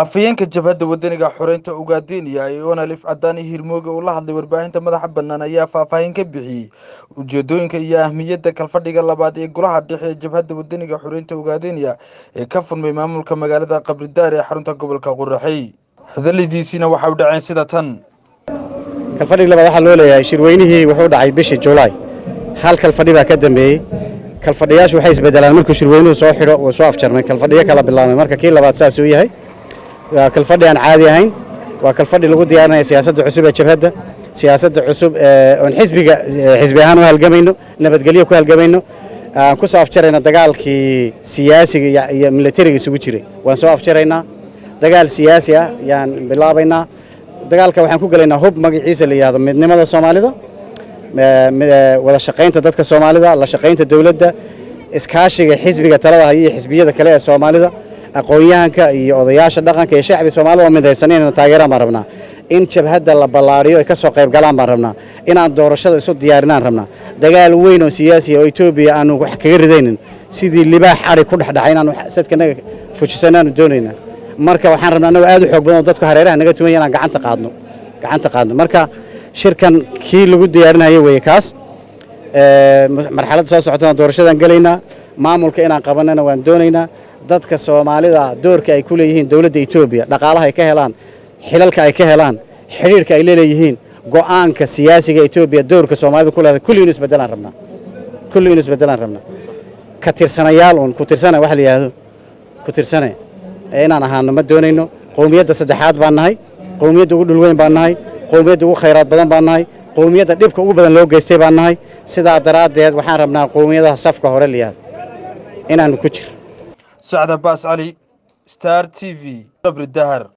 afhayeenka jabhadda wadaniga xoreynta ugaadeniya ee onalif cadaani hirmooge uu la hadlay warbaahinta madaxa bannaan ayaa faahfaahin ka bixiyey ujeedooyinka iyo ahmiyadda kalfadhiga labaad ee golaha dhexe ee jabhadda wadaniga xoreynta ugaadeniya ee ka furmay maamulka magaalada qabridaar ee xarunta gobolka quraxey hadaladiisiina waxa u dhaceen sida tan kalfadhig labaad waxaa loo leeyahay shirweynihii wuxuu dhacay bishii julaay hal kalfadhi baa ka dambeeyey kalfadhiyaashu waxay isbedelaan markuu shirweynuhu soo xidho uu soo afjarmay kalfadhiyo kala bilaabmay marka kii labaad saas uu yahay waa kalfadhi aan caadi ahayn waa kalfadhi lagu diyaarinaya siyaasadda cusub ee jabhadda siyaasadda cusub oon xisbiga xisbi ahaan u halgamayno nabadgelyo ku halgamayno aan ku soo afjarayna dagaalkii siyaasiga iyo militariga isugu jiray waan soo afjaraynaa dagaal siyaasi ah yaan bilaabaynaa dagaalka waxaan ku gelaynaa hub magaciisa la yidhahdo midnimada soomaalida wada shaqaynta dadka soomaalida la shaqaynta dowladda iskaashiga xisbiga talada haya iyo xisbiyada kale ee soomaalida aqoon-yahanka iyo odayaasha dhaqanka iyo shacbi soomaalida oo midaysan inayna taageeraan baan rabnaa in jabhadda la ballaariyo ay ka soo qayb galaan baan rabnaa inaan doorashada isu diyaarinaan rabnaa dagaal weyn oo siyaasi oo etoobiya aanu wax kaga ridaynin sidii libaax ari ku dhexdhacay inaanu sadkanaga fujisanaanu doonaynaa marka waxaan rabnaa annago aad u xoog badan oo dadku hareeraha naga tumaya inaan gacanta qaadno gacanta qaadno marka shirkan kii lagu diyaarinaya weeye kaas marxaladda soo socotana doorashadaan gelaynaa maamulka inaan qabanana waan doonaynaa dadka soomaalida doorka ay ku leeyihiin dowladda etoobiya dhaqaalaha ay ka helaan xilalka ay ka helaan xidhiirka ay leeleeyihiin go'aanka siyaasiga etoobiya doorka soomaalida ku leedahay kulli inu isbedelaan rabnaa kulli inu isbedelaan rabnaa ka tirsanayaal uun ku tirsana wax la yidhaahdo ku tirsane inaan ahaano ma doonayno qowmiyadda saddexaad baan nahay qowmiyadda ugu dhulweyn baan nahay qowmiyadda ugu khayraad badan baan nahay qowmiyadda dhibka ugu badan loo geystay baan nahay sidaa daraaddeed waxaan rabnaa qowmiyadaha safka hore la yihahdo inaanu ku jiro sacda baas cali star t v qabri dahar